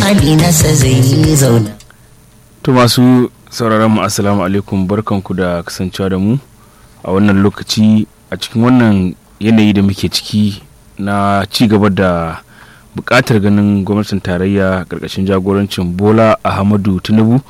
hali nasa zai zauna To masu sauraron mu assalamu alaikum barkanku da kasancewa da mu a wannan lokaci a cikin wannan yanayi da muke ciki na ci gaba da buƙatar ganin gwamnatin tarayya ƙarƙashin jagorancin Bola Ahmadu Tinubu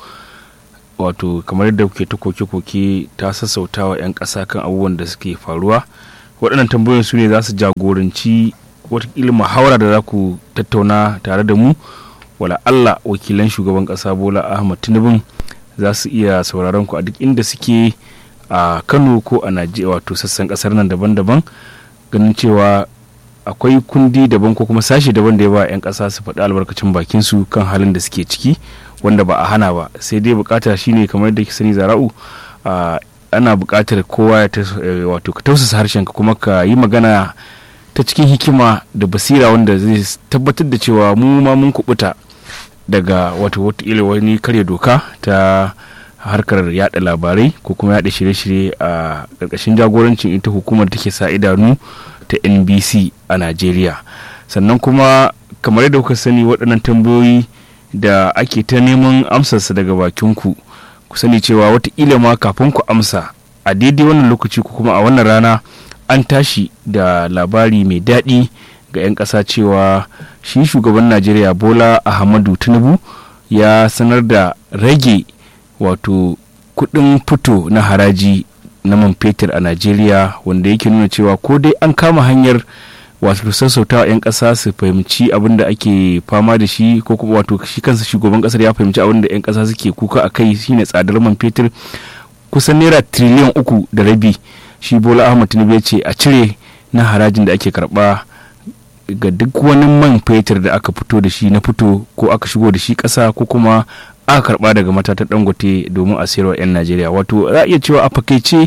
wato kamar yadda kuke ta koke-koke ta sassauta wa 'yan ƙasa kan abubuwan da suke faruwa waɗannan tambayoyin su ne za su jagoranci watakila muhawara da za ku tattauna tare da mu wala Allah wakilan shugaban ƙasa Bola Ahmad Tinubu za su iya sauraron ku a duk inda suke a Kano ko a Najeriya wato sassan ƙasar nan daban-daban ganin cewa akwai kundi daban ko kuma sashi daban da ya ba 'yan ƙasa su faɗi albarkacin bakin su kan halin da suke ciki wanda ba a hana ba sai dai bukata shine kamar yadda ke sani zara'u ana bukatar kowa ya wato ka tausasa harshen ka kuma ka yi magana ta cikin hikima da basira wanda zai tabbatar da cewa mu ma mun kubuta daga wato wataƙila wani karya doka ta harkar yada labarai ko kuma yada shirye-shirye a ƙarƙashin jagorancin ita hukumar take sa idanu ta nbc a najeriya sannan kuma kamar yadda kuka sani waɗannan tambayoyi da ake ta neman amsarsa daga bakinku ku sani cewa wataƙila ma kafin ku amsa a daidai wannan lokaci ko kuma a wannan rana an tashi da labari mai daɗi ga 'yan ƙasa cewa shi shugaban najeriya bola ahmadu tinubu ya sanar da rage wato kuɗin fito na haraji na man fetur a najeriya wanda yake nuna cewa ko dai an kama hanyar wato sassauta 'yan ƙasa su fahimci abin da ake fama da shi ko kuma wato shi kansa shugaban ƙasar ya fahimci abin da 'yan ƙasa suke kuka a kai shine tsadar man fetur kusan naira triliyan uku da rabi shi bola ahmad tinubu ya ce a cire na harajin da ake karba ga duk wani man fetur da aka fito da shi na fito ko aka shigo da shi ƙasa ko kuma aka karba daga matatan dangote domin a sayarwa 'yan najeriya wato za a iya cewa a fakaice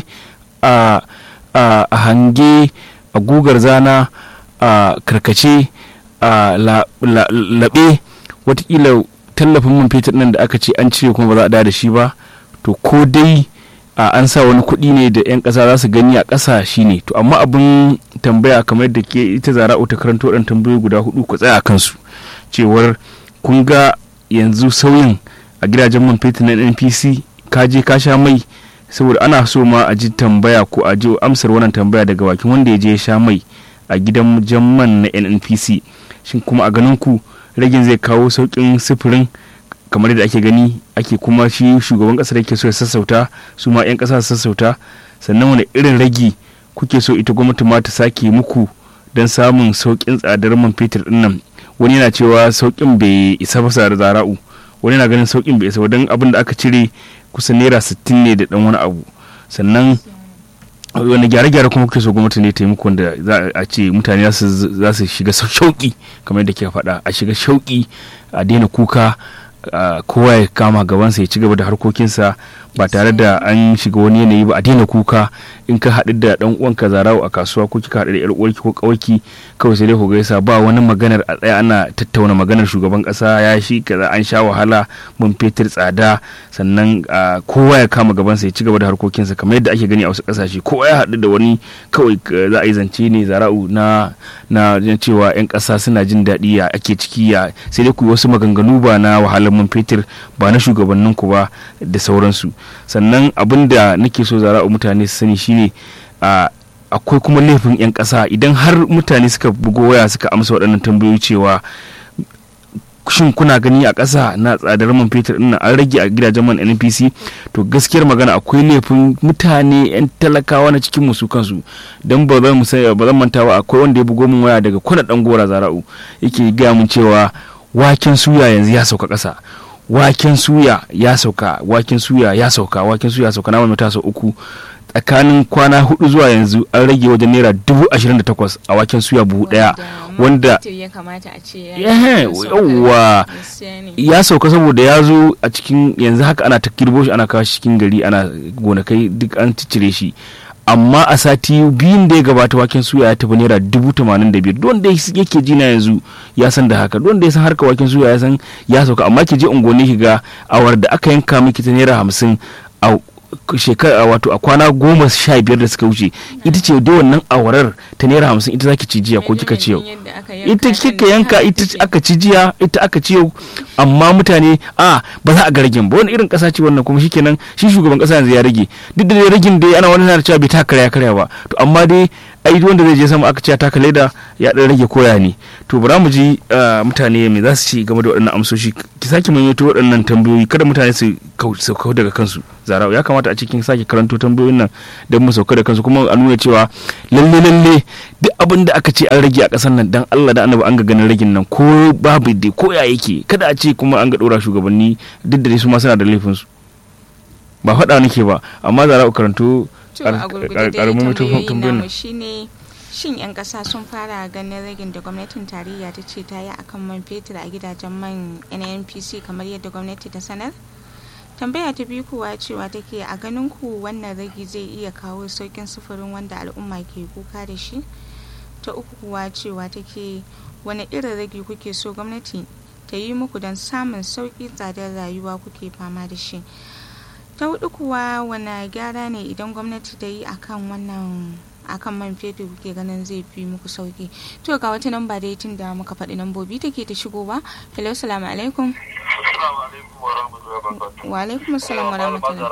a hange a gugar zana a karkace a laɓe watakila tallafin man fetur nan da aka ce an cire kuma ba za a da shi ba to ko dai a an sa wani kuɗi ne da 'yan ƙasa za su gani a ƙasa shi ne to amma abin tambaya kamar da ke ita zara ta karanto ɗan tambayoyi guda hudu ku tsaya kansu cewar kun ga yanzu sauyin a gidajen man fetur na npc ka je ka sha mai saboda ana so ma a ji tambaya ko a ji amsar wannan tambaya daga bakin wanda ya je ya sha mai a gidan jamman na nnpc shin kuma a ganin ku ragin zai kawo sauƙin sufurin kamar yadda ake gani ake kuma shi shugaban ƙasar yake so ya sassauta su ma 'yan ƙasa su sassauta sannan wani irin ragi kuke so ita gwamnati ma ta sake muku don samun sauƙin tsadar man fetur ɗin nan wani yana cewa sauƙin bai isa ba da zara'u wani yana ganin sauƙin bai isa ba don abin da aka cire kusan naira sittin ne da ɗan wani abu sannan wani gyare-gyare kuma kuke so gwamnati ne ta yi muku wanda za a ce mutane za su shiga shauƙi kamar yadda ke faɗa a shiga shauƙi a daina kuka kowa ya kama gabansa ya ci gaba da harkokinsa ba tare da an shiga wani yanayi ba a daina kuka in ka haɗu da ɗan uwanka zarawo a kasuwa ko kika haɗu da yar uwarki ko ƙawarki kawai sai dai ku gaisa ba wani maganar a tsaya ana tattauna maganar shugaban ƙasa ya shi kaza an sha wahala mun fetur tsada sannan kowa ya kama gabansa ya ci gaba da harkokinsa kamar yadda ake gani a wasu ƙasashe kowa ya haɗu da wani kawai za a yi zance ne zara'u na na cewa 'yan ƙasa suna jin daɗi ya ake ciki ya sai dai ku yi wasu maganganu ba na wahalar man fetur ba na shugabanninku ba da sauransu sannan abin da nake so zara'u mutane su sani shine akwai kuma laifin 'yan ƙasa idan har mutane suka bugo waya suka amsa waɗannan tambayoyi cewa shin kuna gani a ƙasa na tsadar man fetur ɗin an rage a gidajen man npc to gaskiyar magana akwai laifin mutane 'yan talakawa na cikin musu kansu don ba zan ba zan mantawa akwai wanda ya bugo min waya daga kwana ɗan gora zara'u yake gaya min cewa waken suya yanzu ya sauka ƙasa waken suya ya sauka waken suya ya sauka waken suya ya sauka na mai sau uku tsakanin kwana hudu zuwa yanzu an rage wajen naira dubu ashirin da takwas a waken suya buhu daya wanda yawwa ya sauka saboda ya zo a cikin yanzu haka ana ta kirbo shi ana kawo cikin gari ana gonakai duk an cire shi amma a sati biyun da ya gabata waken suya ya tafi naira dubu tamanin da biyar don da yake ji na yanzu ya san da haka don da ya san harka waken suya ya san ya sauka amma ki je unguwanni ki ga awar da aka yanka miki ta naira hamsin a shekara wato a kwana goma sha biyar da suka wuce ita ce dai wannan awarar ta naira hamsin ita zaki ci jiya ko kika ci yau ita kika yanka ita aka ci jiya ita aka ci yau amma mutane a ba za a ga ragin ba wani irin kasa ce wannan kuma shikenan shi shugaban kasa yanzu ya rage duk da ragin dai ana wani na cewa bai ta karya karya ba to amma dai ai wanda zai je sama aka ce ta taka leda ya dan rage koya ne to bara mu ji mutane me za su ci game da waɗannan amsoshi ki sake maimaito waɗannan tambayoyi kada mutane su sauka daga kansu zarau ya kamata a cikin sake karanto tambayoyin nan don mu sauka da kansu kuma a nuna cewa lalle lalle duk abin da aka ce an rage a ƙasar nan dan Allah da annabi an ga ganin ragin nan ko babu dai ko ya yake kada a ce kuma an ga ɗora shugabanni duk da su ma suna da laifinsu ba faɗa nake ba amma zarau karanto to a gurgurde dai tambayoyin namu shine shin 'yan ƙasa sun fara ganin ragin da gwamnatin tarayya ta ce ta yi akan man fetur a gidajen man nnpc kamar yadda gwamnati ta sanar tambaya ta biyu kuwa cewa take a ganin ku wannan ragi zai iya kawo saukin sufurin wanda al'umma ke kuka da shi ta uku kuwa cewa take wani irin ragi kuke so gwamnati ta yi muku don samun sauki tsadar rayuwa kuke fama da shi ta hudu kuwa wani gyara ne idan gwamnati ta yi akan wannan akan man fetur kuke ganin zai fi muku sauki to ga wata namba dai tun da muka faɗi nambobi take ta shigowa hello salamu alaikum wa alaikum assalam wa rahmatullahi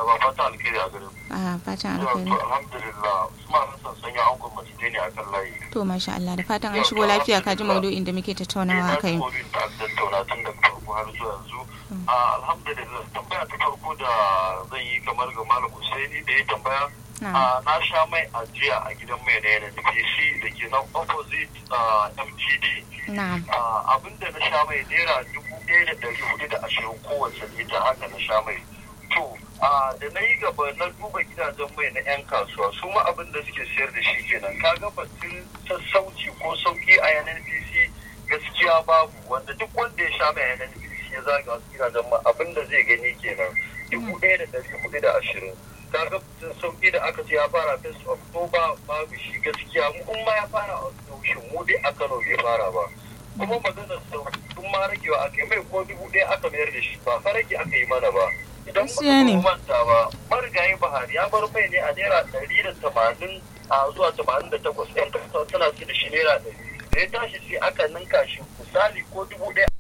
a fatan alkhairi alhamdulillah usman hassan sanya an gwamnati ne akan layi to masha Allah da fatan an shigo lafiya ka ji maudu'in da muke tattaunawa kai tattauna tun da farko har zuwa yanzu alhamdulillah tambaya ta farko da zan yi kamar ga malam Husaini da ya tambaya na sha mai ajiya a gidan mai na yana NPC da ke nan opposite MTD abinda na sha mai naira dubu ɗaya da ɗari hudu da ashirin kowace lita haka na sha mai to da na yi gaba na duba gidajen mai na 'yan kasuwa su ma abin da suke siyar da shi kenan kaga batun sassauci ko sauki a NPC gaskiya babu wanda duk wanda ya sha mai NPC ya zaga wasu gidajen ma abin da zai gani kenan dubu ɗaya da ɗari hudu da ashirin kaga sauki da aka ce ya fara fes oktoba babu shi gaskiya mu in ma ya fara a yaushe mu dai a kano bai fara ba kuma maganar sauki tun ma ragewa aka yi mai ko dubu ɗaya aka mayar da shi ba fa rage aka yi mana ba idan ba manta ba marigayi bahari ya bar mai ne a naira ɗari da tamanin a zuwa tamanin da takwas yan kasuwa tana su da shi naira ɗari da ya tashi sai aka ninka shi misali ko dubu ɗaya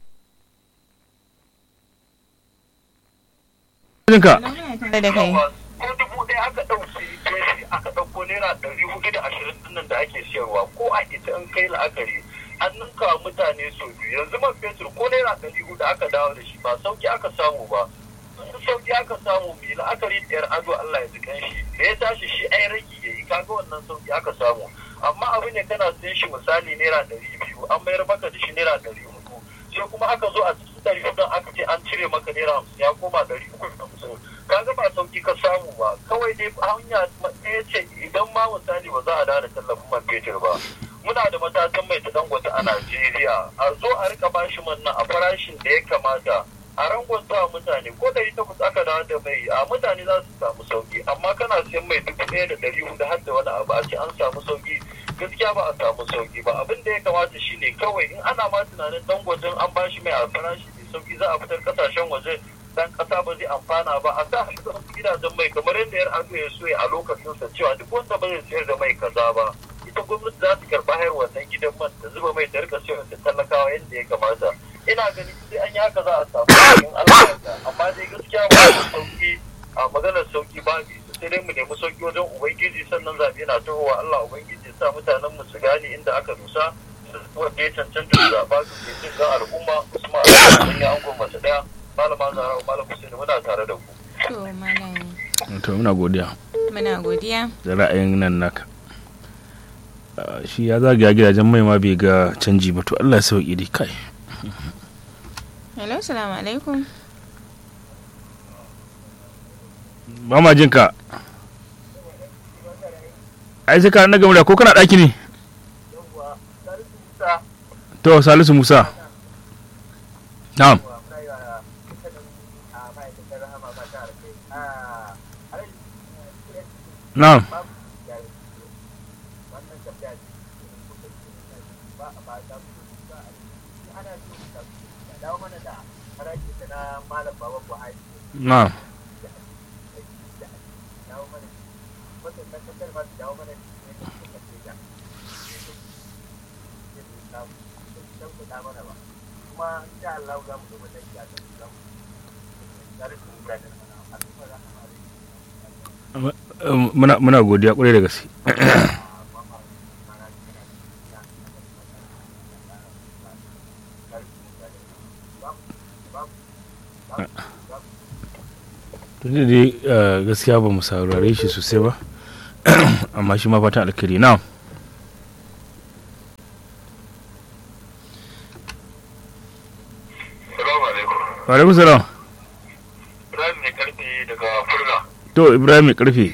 ko dubu ɗaya aka ɗauki jefi aka ɗauko naira ɗari hudu da ashirin dinnan da ake siyarwa ko a ita in kai la'akari an ninka mutane sau biyu yanzu man fetur ko naira ɗari hudu aka dawo da shi ba sauki aka samu ba sauki aka samu mai la'akari da yar ado Allah ya jikan shi da ya tashi shi ai ragi ya yi kaga wannan sauki aka samu amma abu ne kana sayan shi misali naira ɗari biyu an mayar maka da shi naira ɗari hudu sai kuma aka zo a cikin ɗari hudu aka ce an cire maka naira hamsin ya koma ɗari uku da hamsin kaga ba sauki ka samu ba kawai dai hanya ɗaya ce idan ma misali ba za a dawo da tallafin man fetur ba muna da matakan mai ta dangote a Najeriya a zo a rika bashi man nan a farashin da ya kamata a rangwanta mutane ko ɗari takwas aka dawo da mai a mutane za su samu sauki amma kana siyan mai dubu ɗaya da ɗari hudu har da wani abu a ce an samu sauki gaskiya ba a samu sauki ba abin da ya kamata shine kawai in ana ma tunanin dangwajen an bashi mai a farashi mai sauki za a fitar kasashen waje dan kasa ba zai amfana ba a sa gidajen mai kamar yadda yar ado ya so a lokacin sa cewa duk wanda ba zai sayar da mai kaza ba ita gwamnati za ta karba hayar wannan gidan man da zuba mai ta rika sayar da talakawa yadda ya kamata ina ganin sai an yi haka za a samu cikin Allah amma dai gaskiya ba da sauki a maganar sauki ba sai dai mu nemi sauki wajen ubangiji sannan zaɓe na tahowa Allah ubangiji sa mutanen mu su gane inda aka dusa wanda ya cancanta da zaɓa su ke jin ga al'umma Usman sun yi angon mace ɗaya malama zara malam Hussein muna tare da ku. To malam. To muna godiya. Muna godiya. Da ra'ayin nan naka. Shi ya zagaya gidajen mai ma bai ga canji ba to Allah ya sauki dai kai. Hello, salamu alaikum. Ba ma jin ka. Ai sai ka na gamu da ko kana ɗaki ne? To Salisu Musa. Na'am. Na'am. Na'am. dawo mana wata na kasar ma su dawo mana ne da suka ce da don kuɗa mana ba kuma insha Allah za mu duba dan ya don za mu tare da mutane al'umma za mu muna muna godiya kwarai da gaske tun da dai eh, gaskiya ba mu saurare shi sosai ba amma shi ma fatan alkhairi na Salamu alaikum. alaikum salam Ibrahim ne karfe daga Furna. to ibrahim mai karfe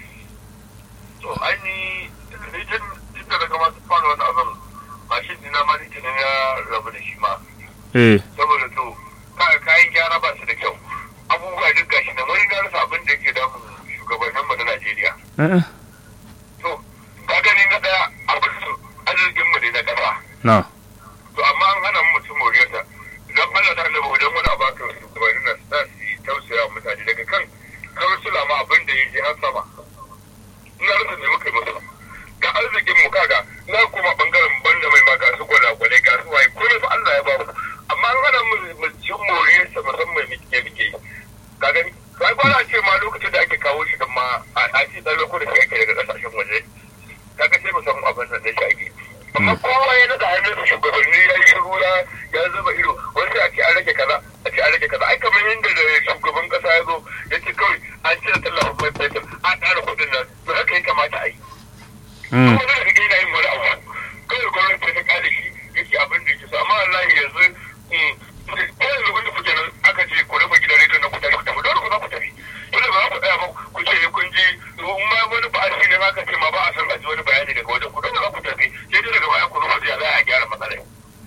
To aini ni tun tun da daga masu fara wani abin mashin dina ma ni tunan ya rabu da shi ma. eh Saboda to ka- kayan gyara ba su da kyau. Abubuwa duk gashi nan wani na rasa abin da yake damun shugabanninmu na Najeriya. eh, To ka gani na daya abin su arzikinmu ne na ƙasa. na to amma an hana mu mutum moriyarsa idan Allah ta annabi wajen wani abu aka wasu gabanin nan za su yi tausaya wa mutane daga kan kansula ma abin da ya je har sama ina rasa ne muka yi musu ga arzikin mu kaga na kuma bangaren banda mai ma ga su gwalagwale ga su waye komai fa Allah ya ba mu amma an hana mu mu ci moriyarsa musamman muke muke yi ka gani sai kwana ce ma lokacin da ake kawo shi dan ma a a ci dan ko da shi ake daga kasashen waje kaga sai mu san abin da shi ake amma kowa ya naga hannun shugabanni ya yi shiru ya ya zuba ido wani sai a ce an rage kaza a ce an rage kaza ai kamar yadda da shugaban kasa ya zo ya ce kawai an cire tallafin mai fetur an ƙara kuɗin nan to haka ya kamata a yi mm, kuma da kake yana yin wani abu kawai gwamnati ta kare shi yake abin da yake so amma wallahi yanzu mm, ko yanzu wanda kuke nan aka ce ku rufe gidan rediyon na ku tafi ku tafi dole ku za ku tafi dole ba za ku tsaya ba ku ce kun ji in ma wani ba shi ne ma ka ce ma ba a san a ji wani bayani daga wajen ku dole za ku tafi sai dai daga baya ku rufe ya za a gyara matsalar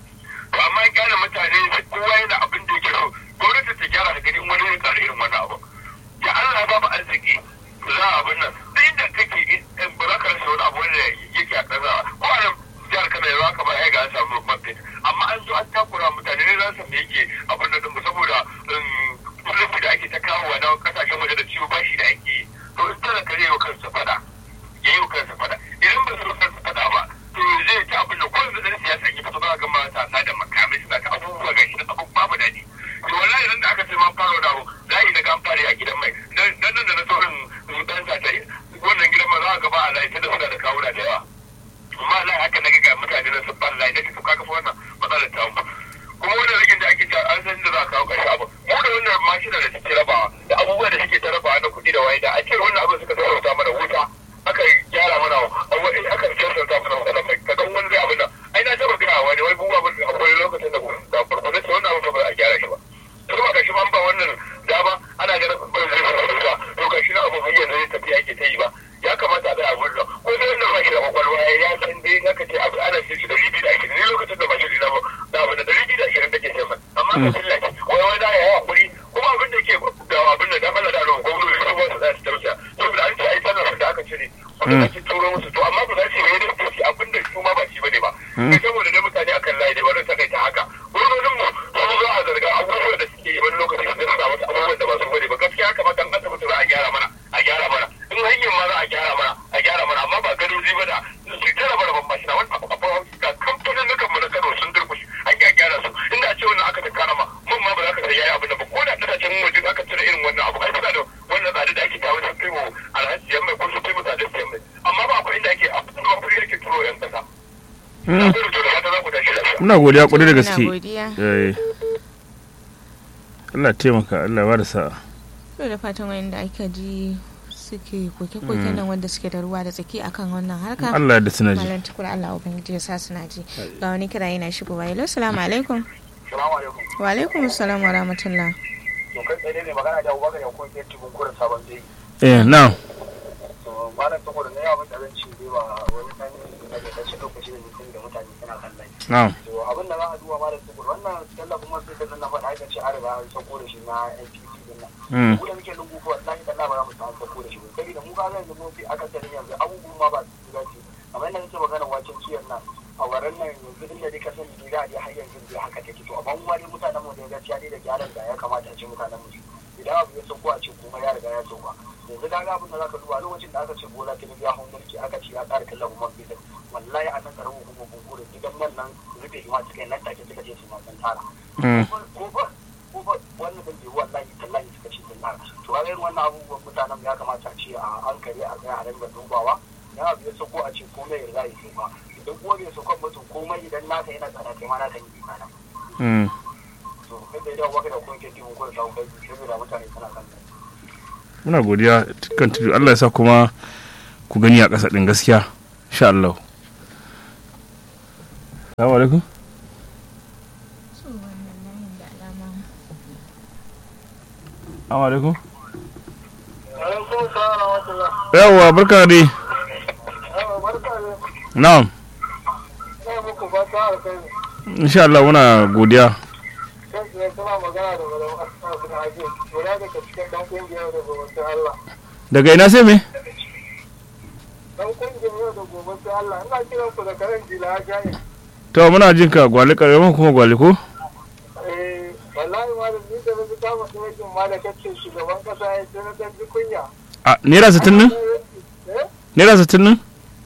to amma gyara mutane kowa yana abin da yake so gwamnati ta gyara da ganin wani ya tsara irin wannan abu ya Allah ba mu arziki za a abin nan duk inda kake in ba za ka rasa wani abu wanda yake a ƙasa ko a nan jihar Kano yanzu haka ba ya ga an samu man fetur amma an zo an takura mutane ne za su me yake abin nan din saboda policy da ake ta kawo na kasashen waje da ciwo bashi da ake yi to in tana kare wa kansa fada ya yi wa kansa fada idan ba su wa kansa fada ba to zai ta abin da ko yanzu dan siyasa ya fito za ga matasa da makamai suna ta abubuwa ga shi na abun babu daɗi to wallahi idan da aka ce ma fara da abu za a yi na gamfare a gidan mai dan nan da na sauran dan sa ta wannan gidan ma za a gaba a layi ta da suna da kawuna da yawa amma Allah haka na ga mutane na sun ban layi da to kaga fa wannan matsalar ta mu kuma wannan rigin da ake cewa an san da za a kawo ƙarshe abu mu da wannan mashina da suke rabawa da abubuwa da suke ta rabawa na kuɗi da waye da a ce wannan abin suka sassauta mana wuta aka gyara mana wani aka sassauta mana wannan mai kaga wani zai abin nan ai na taɓa gaya wani wai buwa abin akwai lokacin da da farko ce wannan abin ba a gyara shi ba to kuma gashi man ba wannan dama ana ganin ba zai sassauta to gashi na abin hanyar da zai tafiya ke ta yi ba ya kamata a tsaya gurin ko sai wannan ba shi da kwakwalwa ya san dai naka ce abu ana shi da ribi da ashirin ne lokacin da ba shi da da abu da ribi da ashirin take sai amma ka tilla ki wai wai da ya yi hakuri kuma abin da ke da abin da dan Allah da Allah gwamnati su ba su da su tausaya saboda an ce ai sallar da aka cire wanda ake turo musu to amma ba za su yi da su abin da su ma ba shi bane ba sai saboda dai mutane akan layi dai bari saka ta haka gwamnatin mu su za a zarga abubuwan da suke yi wani lokaci su sa wasu abubuwan da ba su bane ba gaskiya haka ma kan asibiti za a gyara mana a gyara mana in hanyar ma za a gyara mana a gyara mana amma ba gado zai bada su tara mana ban mashina wani abu abu ga kamfanin nukan mu na Kano sun durkushe an ya gyara su inda a ce wannan aka tankara ma mun ma ba za ka sai yayi abin da ba ko da kasashen waje aka cire irin wannan abu ai suna da wannan tsada da ake kawo sun kai mu alhaji yan mai ko sun kai mu tsada siyan mai amma ba akwai inda ake a kuma kuɗi yake turo yan kasa. Na mm. gode to da fata za ku tashi lafiya. muna godiya kwarai da Muna gaske godiya. eh Allah taimaka Allah ba da sa'a to da fatan wayanda aka ji suke koke-koke nan wanda suke da ruwa da tsaki akan wannan harka Allah da suna ji malam tukur Allah ubangiji ya sa suna ji ga wani kira yana shigowa hello assalamu alaikum Salamu alaikum. wa alaikum assalam wa rahmatullah To kai tsaye ne magana da Abubakar Yankun ke tibin kurin sabon dai. eh na To malam saboda na yawon da zan ci zai ba wani ɗan da ke kashe lokaci da mutum da mutane suna kallon. na to abin da za a duba ma da su wannan tallafin man fetur nan na faɗa aka ce an riga an sauko da shi na NPC din nan mm. mu da muke lungu ko wallahi da ba za mu samu sauko da shi ba saboda mu ga yanzu mun fi aka tare yanzu abubuwan ma ba su da ce amma yanda nake magana wacin ciyar nan a waren nan yanzu inda dai ka sani dai da dai har yanzu dai haka take to amma mu ma dai mutanen mu da gaskiya dai da gyaran da ya kamata a ce mutanen mu su idan abu ya sauko a ce kuma ya riga ya sauka yanzu ka ga abin da zaka duba lokacin da aka ce bola tinubu ya hau mulki aka ce ya ƙara kallon man fetur wallahi a nan karamin hukumar bunkurin gidan man nan rufe shi ma suka yi nan take suka je su ma sun tara ko ba ko ba wannan da bai wallahi tallahi suka ce sun tara to ga irin wannan abubuwan mutanen ya kamata a ce a hankali a tsaya a rinka dubawa ya abu ya sako a ce komai ya riga ya sauka idan kuma bai saukan mutum komai idan naka yana tsada kai ma naka yi imana to kai da idan waka da kun ke tibin kun samu kai saboda mutane suna kan muna godiya kan tudu Allah ya sa kuma ku gani a ƙasa ɗin gaskiya insha Allah Assalamu alaikum Assalamu alaikum yawwa barka dai na'am insha Allah muna godiya daga ina sai me to muna jin ka gwale karewa kuma gwale ko wallahi malam ni da nabi kama tsohon ma da kace shugaban kasa ya ce na dan kunya a naira sittin nan naira sittin nan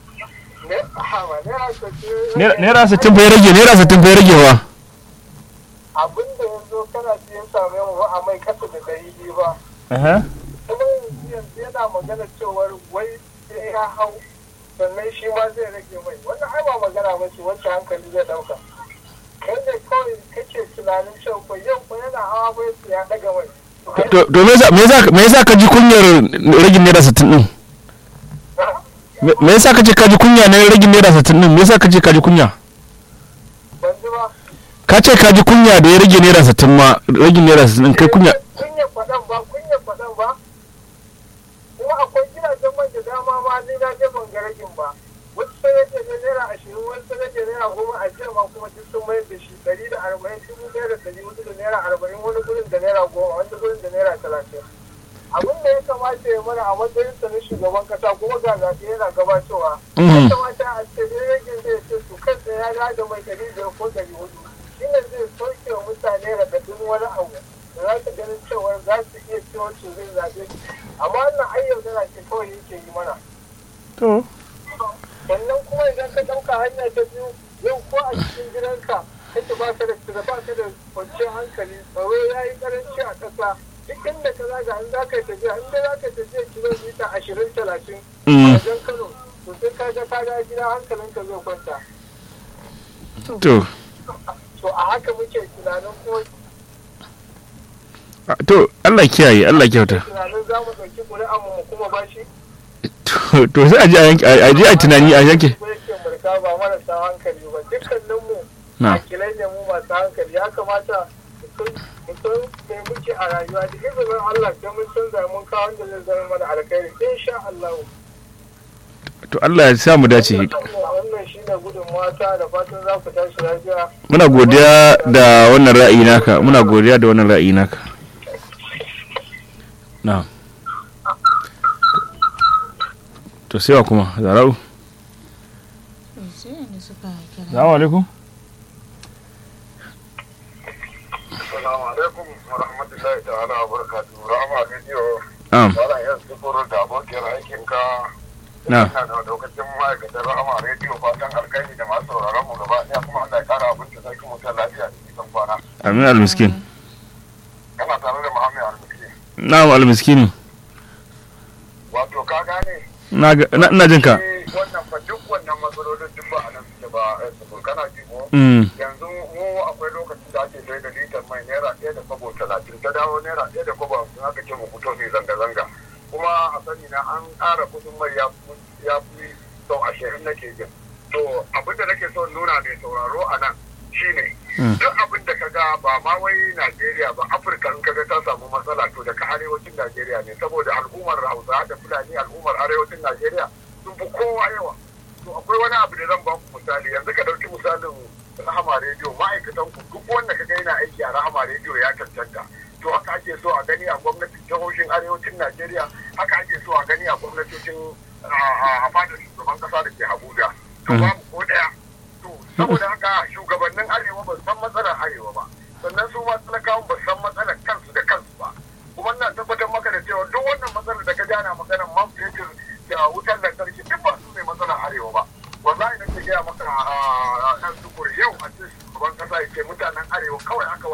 naira sittin bai rage naira sittin bai rage wa abin da yanzu kana siyan same mu a mai kasa da dari biyu ba kuma yanzu yana magana cewar wai sai ya hau sannan shi ma zai rage mai wannan ai ba magana ba ce wacce hankali zai dauka kai ne kawai kake tunanin cewa ko yau ko yana hawa bai su ya daga mai to me yasa ka ji kunyar ragin naira sittin din me yasa ka ce ka ji kunya na ragin naira sittin din me yasa ka ce ka ji kunya ban ji ba ka ce ka ji kunya da ya rage naira sittin ma ragin naira sittin kai kunya kunya faɗan ba kunya faɗan ba kuma akwai gidajen man da dama ma ni na je ban ga ragin ba wasu sai yake ne naira ashirin wasu sai yake naira goma a jiya ma kuma duk sun mayar da shi ɗari da arba'in dubu ɗaya da ɗari hudu da naira arba'in wani gurin da naira goma wani gurin da naira talatin abin da ya kamata ya mana a matsayin sa na shugaban kasa kuma ga zaɓe yana gabatowa ya kamata a ce ne yake zai ce su kan ya da mai ɗari biyar ko ɗari hudu shine zai sauke wa mutane raɗaɗin wani abu da za su ganin cewa za su iya cewa su zai zaɓe amma wannan ayyau tana ce kawai yake yi mana. to sannan kuma idan ka ɗauka hanya ta biyu yau ko a cikin gidanka kake ba ka da da ba ka da kwanciyar hankali tsaro ya yi karanci a ƙasa duk inda ka zaga in za ka tafiya in da za ka tafiya kilomita ashirin talatin a wajen kano to sai ka ga ka ga gida hankalinka zai kwanta. to to a haka muke tunanin kuma to Allah kiyaye Allah kyauta tunanin za mu ɗauki ƙuri'an mu kuma bashi to to sai a je a yanke a je a tunani a yanke ko yake mulka ba marasa hankali ba dukkanin mu na akilai ne mu masu hankali ya kamata mu san me muke a rayuwa da izinin Allah sai mun canza mun kawo wanda zai zama mana alkhairi insha Allah to Allah ya sa mu dace wannan shine gudun mata da fatan za ku tashi lafiya muna godiya da wannan ra'ayi naka muna godiya da wannan ra'ayi naka na to sai wa kuma zarau salamu alaikum assalamu alaikum wa rahmatullahi ta'ala wa barakatuhu rahama radio am wala yanzu koro da abokiyar aikinka na ina da lokacin ma'aikatar rahama rediyo fatan alkhairi da masu sauraron mu gaba ɗaya kuma Allah ya kara abin da sarki mutum lafiya da nisan kwana amin almiskin kana tare da Muhammad Al-Mukri na almiskini wato ka gane na ga- na- ina jin ka eh, wannan fa duk wannan matsalolin duk ba a nan suke ba eh, su kana ji ko mm yanzu mu akwai lokacin da ake sai da litar mai naira ɗaya da kwabo talatin ta dawo naira ɗaya da kwabo hamsin aka ce mu fito mai zanga-zanga kuma a sani na an ƙara kuɗin mai ya fi- ya fi sau ashirin nake jin to abin da nake so nuna mai sauraro a nan shine Mm. duk abin da ka ga ba ma wai Najeriya ba Afirka in ka ga ta samu matsala to daga arewacin Najeriya ne saboda al'ummar Hausa da Fulani al'ummar arewacin Najeriya sun fi kowa yawa to akwai wani abu da zan ba ku misali yanzu ka ɗauki misalin Rahama rediyo ma'aikatan ku duk wanda ka ga yana aiki a Rahama rediyo ya cancanta to haka ake so a gani a gwamnatin jihohin arewacin Najeriya haka ake so a gani a gwamnatocin a fadar shugaban kasa da ke Abuja to babu ko ɗaya to saboda haka shugabannin arewa ba su san matsalar arewa ba sannan su ma talakawan ba su san matsalar kansu da kansu ba kuma ina tabbatar maka da cewa duk wannan matsalar da ka jana maka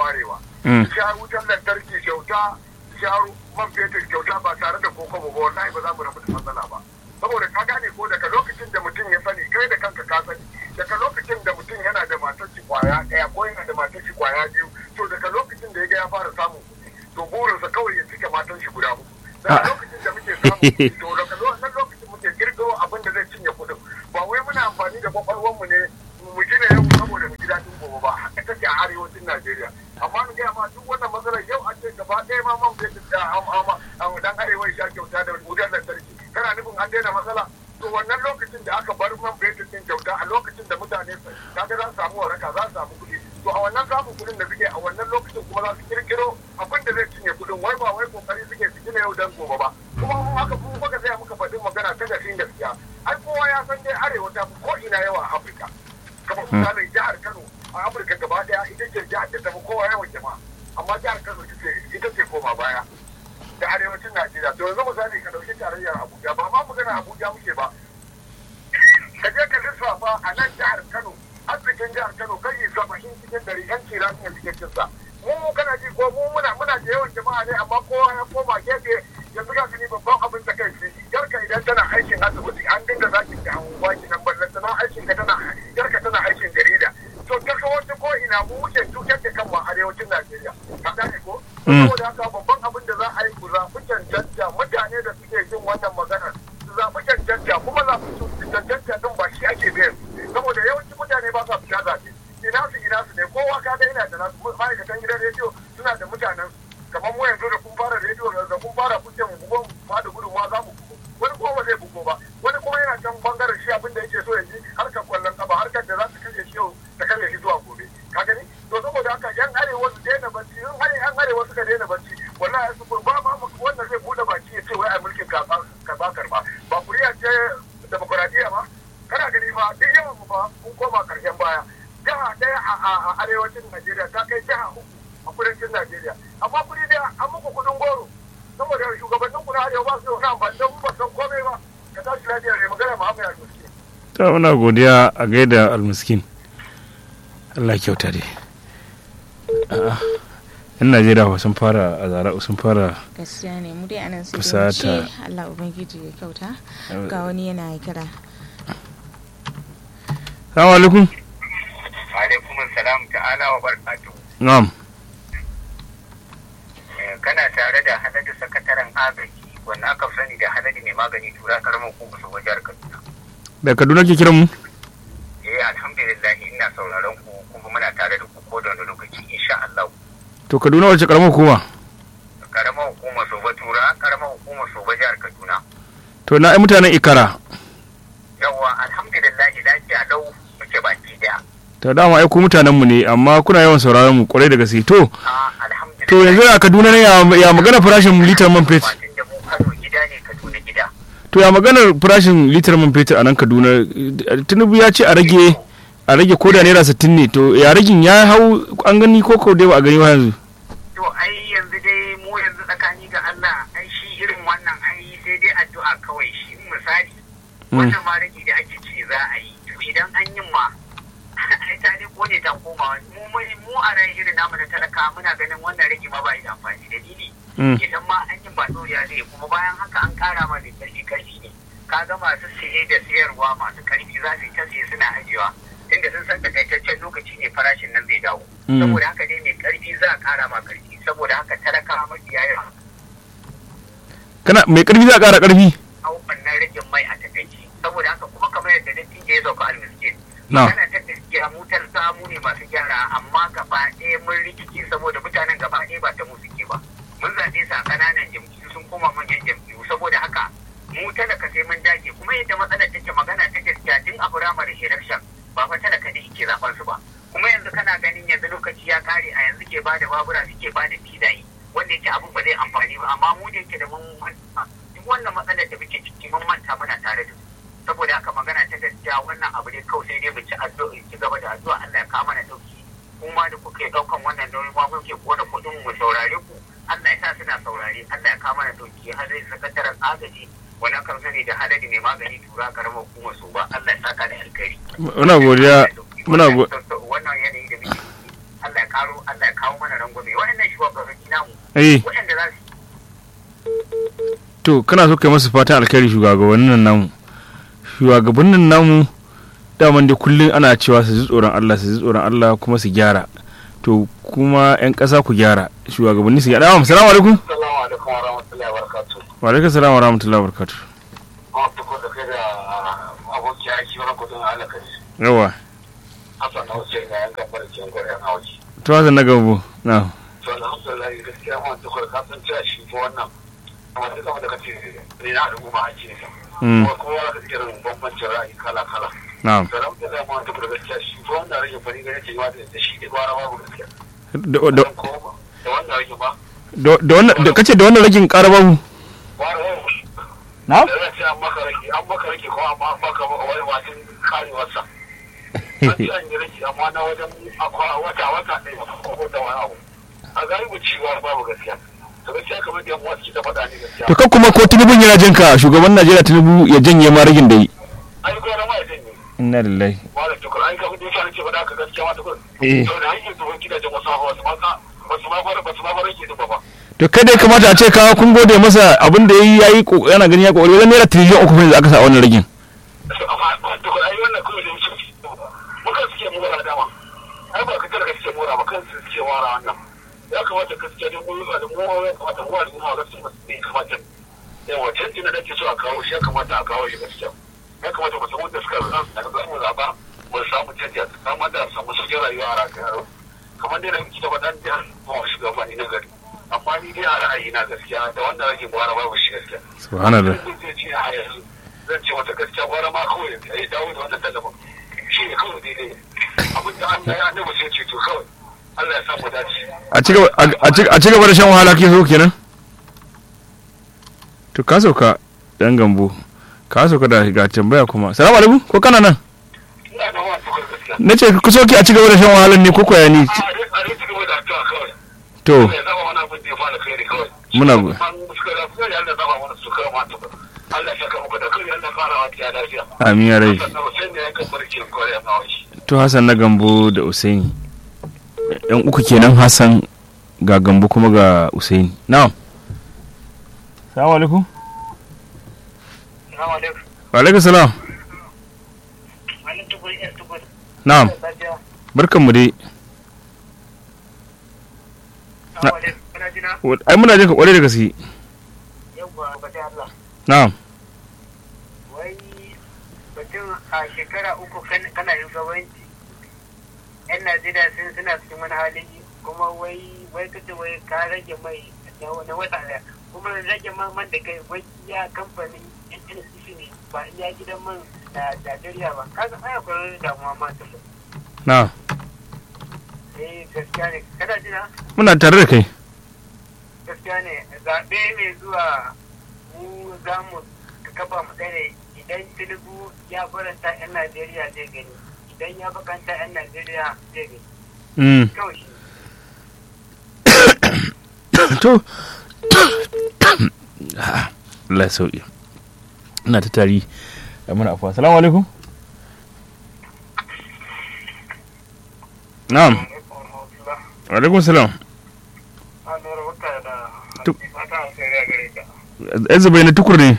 arewa su sha wutar lantarki kyauta su sha man fetur kyauta ba tare da kokobo ba wallahi ba za mu rabu da matsala ba saboda ka gane ko daga lokacin da mutum ya sani kai da kanka ka sani daga lokacin da mutum yana da matar shi kwaya ɗaya ko yana da matar shi kwaya biyu to daga lokacin da ya ga ya fara samun kuɗi to burinsa kawai ya cike matan shi guda uku daga lokacin da muke samun kuɗi to daga wannan lokacin muke kirkiro abin da zai cinye kuɗin ba wai muna amfani da kwakwalwar mu ne mu gina yau saboda mu ji daɗin gobe ba haka take a arewacin Najeriya amma mu gaya ma duk wannan matsalar yau a ce gaba ɗaya ma man fetur da dan arewa ya sha kyauta da wutar lantarki kana nufin an daina matsala to wannan lokacin da aka bar man fetur din kyauta a lokacin da mutane kaga za su samu waraka za su samu kuɗi to a wannan samun kuɗin da suke a wannan lokacin kuma za su kirkiro abin da zai cinye kuɗin wai ba wai kokari suke su gina yau dan gobe ba kuma mun haka mun muka tsaya muka faɗi magana ta gashin gaskiya ai kowa ya san dai arewa ta fi ko ina yawa a Afirka kamar misalin jihar Kano a Afirka gaba daya ita ce jihar da ta fi kowa yawan jama'a amma jihar Kano ita ce koma baya da arewacin Najeriya to yanzu misali ka dauki tarayyar Abuja ba ma magana Abuja muke ba ka je ka lissafa a nan jihar Kano arzikin jihar Kano kai saba'in cikin dari yan kira ne suke cin sa mu kana ji ko mu muna muna da yawan jama'a ne amma kowa ya koma gefe yanzu ga ni babban abin da kai yarka idan tana aikin asibiti an dinga zaki da anguwa ki nan ballan tana aikin ka tana yarka tana aikin jarida to ta wata ko ina mu wuce cutar da kanmu a arewacin Najeriya ka gane ko saboda haka babban abin da za a yi ku zaɓi cancanta mutane da suke jin wannan maganar su zaɓi cancanta kuma zaɓi cancanta din ba shi ake biyan saboda yawanci mutane ba sa fita zaɓe ina su ina su ne kowa ka ga ina da nasu ma'aikatan gidan rediyo suna da mutanen kamar mu yanzu da kun fara rediyo da kun fara kuke mu bugo ba da gudunmawa za mu bugo wani kuma ba zai bugo ba wani kuma yana can bangaren shi abin da yake so ya ji harkar kwallon kafa harkar da za ta kashe shi yau ta kashe shi zuwa gobe ka gani to saboda haka yan arewa su daina bacci in har yan arewa suka daina bacci wallahi su kurba ma wanda zai bude baki ya ce wai a mulkin karba karba ba kuriya ce demokuraɗiyya ba kana gani fa duk yawan mu fa mun koma karshen baya jiha ɗaya a arewacin najeriya ta kai jiha uku a kudancin najeriya amma kudi dai an muku kudin goro saboda shugabannin ku na arewa ba su da wani amfani don ba san komai ba ka tashi lafiya ne magana ma haka ya gaske. ta muna godiya a gaida almiskin Allah kyauta dai a'a yan najeriya ba sun fara a zara sun fara gaskiya ne mu dai anan sai Fusata. ce Allah ubangiji ya kyauta ga wani yana kira salamu alaikum alaikum salam ta'ala wa barakatuhu na'am kana tare da haladu sakataren agaji wanda aka sani da haladu mai magani tura karamar hukumar su wajen kaduna da kaduna ke kiran mu eh alhamdulillah ina sauraron ku kuma muna tare da ku ko da wani lokaci insha Allah to kaduna wace karamar hukuma karamar hukumar soba tura karamar hukumar soba jihar kaduna to na ai mutanen ikara yawa alhamdulillah lafiya lau muke baki daya to dama ai ku mutanen mu ne amma kuna yawan sauraron mu kwarai da gaske to a alhamdulillah to yanzu a kaduna ne ya, ya magana farashin litar man fetur Fatin da mu Kano gida ne Kaduna gida to ya maganar farashin litar man fetur a nan kaduna tinubu ya ce a rage a rage koda naira sittin ne to ya ragin ya hau an gani ko ko dai ba a gani ba yanzu to ai yanzu dai mu yanzu tsakani ga Allah ai shi irin wannan ai sai dai addu'a kawai shi misali wannan ma rage da ake ce za a yi to idan an yi ma ai ta ne kone ta koma mu mu- mu a rai irin namu na talaka muna ganin wannan rage ma ba yi da amfani dalili Mm. idan ma an yi ba doriya zai kuma bayan haka an kara ma mai karfi karfi ne kaga masu siye da siyarwa masu karfi za su yi ta siye suna ajiyewa inda sun san takaitaccen lokaci ne farashin nan zai dawo Mm. saboda haka dai mai karfi za a kara ma karfi saboda haka talaka mafiya yawa kana mai karfi za a kara karfi hau wannan ragin mai a takaici saboda haka kuma kamar yadda dattijo ya sauka almiskin Na. magana ta gaskiya mu talaka mu ne masu gyara amma gaba ɗaya mun rikice saboda mutanen gaba ɗaya ba ta mu suke ba mun zaɓe su a ƙananan jam'iyyu sun koma manyan jam'iyyu saboda haka mu talaka sai mun dage kuma yadda matsalar take magana ta gaskiya tun a firamare election ba fa talaka ne ke zaɓen su ba kuma yanzu kana ganin yanzu lokaci ya kare a yanzu ke bada babura suke bada filaye wanda yake abin ba zai amfani ba amma mu da yake da mun manta duk wannan matsalar da muke ciki mun manta muna tare da su saboda haka magana ta gaskiya wannan abu ne kawai sai dai mu ci addu'a ci gaba da addu'a Allah ya kawo mana dauki kuma da kuke daukan wannan nauyi ma muke kona kudin mu saurare ku Allah ya sa suna saurare Allah ya kawo mana dauki har zai sakataren agaji wani kan sani da hadari mai magani tura karamar hukumar su ba Allah ya saka da alkhairi muna godiya muna go- wannan yanayi da muke ciki Allah ya karo Allah ya kawo mana eh waɗanda za su to kana so kai masu fatan alkhairi shugabannin namu shugabannin namu daman dai kullum ana cewa su ji tsoron Allah su ji tsoron Allah kuma su gyara to kuma yan ƙasa ku gyara shugabanni su gyara assalamu alaikum Assalamu alaikum wa rahmatullahi wa barakatuh. wa alaikum assalam wa rahmatullahi wa barakatuh Kuma tuko da kai da aboki aiki wani kudin halakari. yawa Hassan na wuce na yankan barcin gwarin hauki. to hazan na gabo na To alhamdulillah gaskiya ma tuko da kasan cewa shi ko wannan. Amma duk abin da kace ne na al'umma ake ne. Mm. Kuma kowa da irin bambancin ra'ayi kala kala. na'am To alhamdulillah ma tuko da gaskiya shi ko wannan rage fari gane ce ma da shi ke gwara babu gaskiya. da da Da wannan rage ba. da da wannan da kace da wannan ragin ƙara babu Gwara babu. na'am da zai ce an maka rage an maka rage ko an maka wani wajen karewarsa an ce an yi rage amma na wajen akwa wata wata ɗaya ko da wani abu a galibu ciwa babu gaskiya to gaskiya kamar da yan wasu ta faɗa ne gaskiya to kan kuma ko tinubu yana jin ka shugaban Najeriya tinubu ya janye ma ragin da yi ai ko na ma ya janye inna lillahi ba da tukur ai kamar da yasa ce faɗa ka gaskiya ma tukur Eh. to da hanyar zuwa gidajen wasu hawa wasu ma wasu ma fara wasu ma fara ke duba ba to kai dai kamata a ce ka kun gode masa abin da yayi yayi ko- yana gani ya kokari wajen naira tiriliyan uku ne da aka sa a wannan ragin amma tukur ai wannan kawai da wuce mukan suke mora dama ai ba ka tara ka suke mora ba kansu suke mora wannan ya kamata gaskiya da mu da mu ya kamata mu da mu gaskiya masu ne kamata yawa canji na dake so a kawo shi ya kamata a kawo shi gaskiya ya kamata mu san wanda suka zan da za mu zaba mu samu canji a samu da samu sauƙin rayuwa a rayuwa kamar dai da muke da wadan da mu shugabanni na gari amma ni dai a ra'ayi na gaskiya da wanda rage gwara babu shi gaskiya subhanallah zai ce a yanzu zan ce wata gaskiya gwara ma kawai ya dawo da wannan tallafin shi ne kawai daidai abin da Allah ya annabi sai ce to kawai Allah ya samu dace a ci gaba a ci- a ci gaba da shan wahala ke so kenan to ka sauka dan gambo ka sauka da ga tambaya kuma salamu alaikum ko kana nan ina da wani tukar gaskiya na ce ku soke a ci gaba da shan wahalan ne ko koya ni a dai a dai cigaba da addu'a kawai to Allah ya zama wani abin da ya fara kai ne kawai Muna go- man suka da suka da Allah zama wani suka ma tukar Allah ya saka muku da kai Allah fara wa ta lafiya amin ya rai sannan sai ne ya kan barci kore na wani to hassan na gambo da usaini yan uku kenan hassan ga gambo kuma ga usaini na'am salamu alaikum Assalamu alaikum wa alaikum salam wani tukur ya tukur na'am lafiya barkanmu dai Assalamu alaikum kana jina ai muna jin ka kwarai da gaske yawwa ba ta Allah na'am wai batun a shekara uku kan- kana shugabanci yan najeriya sun suna cikin wani halin kuma wai wai kace wai ka rage mai na wani wata daya kuma rage man man da kai wai iya kamfanin nnc ne ba iya gidan man da najeriya ba kaga ai akwai damuwa ma ta na'am eh gaskiya ne kana jina muna tare da kai gaskiya ne zaɓe mai zuwa mu za mu kafa mu tsare idan tinubu ya faranta 'yan najeriya zai gani idan ya bakanta 'yan najeriya zai gani mm. kawai shi to Allah ya sauki ina ta tari da muna afuwa salamu alaikum na'am wa alaikum salam Tu- yanzu bai na tukur ne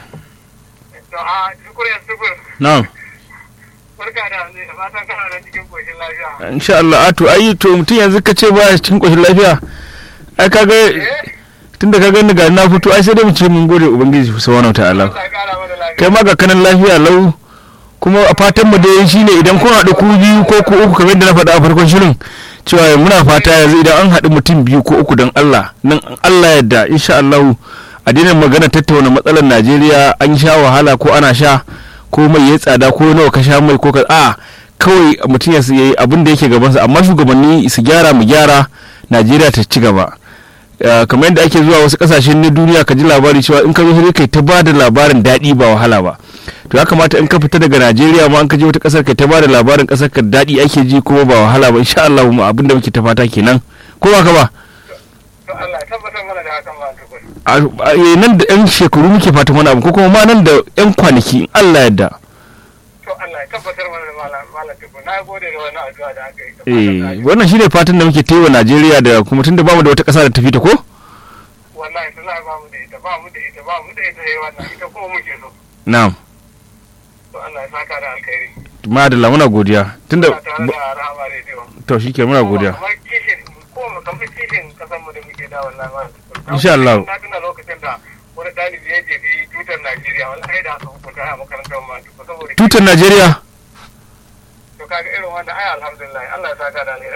na'am barka da ne da fatan kana da cikin koshin lafiya insha Allah a to ai to mutum yanzu ka ce baya cikin koshin lafiya ai kaga tunda ka gani ga na fito ai sai dai mu ce mun gode ubangiji subhanahu wataala Allah ya kara mana lafiya kai ma ga kanan lafiya lau kuma a fatan mu dai shine idan kun haɗu ku biyu ko ku uku kamar yadda na faɗa a farkon shirin cewa muna fata yanzu idan an haɗu mutum biyu ko uku don Allah nan Allah yadda insha Allah a daina magana tattauna matsalar Najeriya an sha wahala ko ana sha ko mai ya tsada ko nawa ka sha mai ko ka a kawai mutum ya yi abin da yake gabansa amma shugabanni su gyara mu gyara Najeriya ta ci gaba Uh, kamar yadda ake zuwa wasu kasashen na duniya ka ji labari cewa in ka zo sai kai ta ba da labarin daɗi ba wahala ba to ya kamata in ka fita daga najeriya ma an ka je wata ƙasar kai ta ba da labarin ƙasar ka daɗi ake ji kuma ba wahala ba insha Allah mu abin da muke ta fata kenan ko ba ka ba to Allah ya tabbatar mana da hakan ba ta kwai a a- nan da yan shekaru muke fatan wani abu ko kuma ma nan da yan kwanaki in Allah yadda to Allah ya tabbatar mana da malam malam tukur na gode da wannan addu'a da aka yi eh wannan shine fatan da muke ta yi wa Najeriya da kuma tunda bamu da wata ƙasa da tafi ta ko wallahi tana ba mu da ita ba mu da ita ba mu da ita yayi wannan ita kuma muke so na'am to Allah ya saka da alkhairi madalla muna godiya tunda Ina tare da rahama rediyo to shike muna godiya kamar kishin ko mu kamar kishin kasan mu da muke da wallahi ma Insha Allah. na tuna lokacin da wani ɗalibi ya jefi tutar Najeriya wallahi da aka hukunta a makarantar ma saboda tutar najeriya to kaga irin wanda ai alhamdulillah Allah ya saka da alheri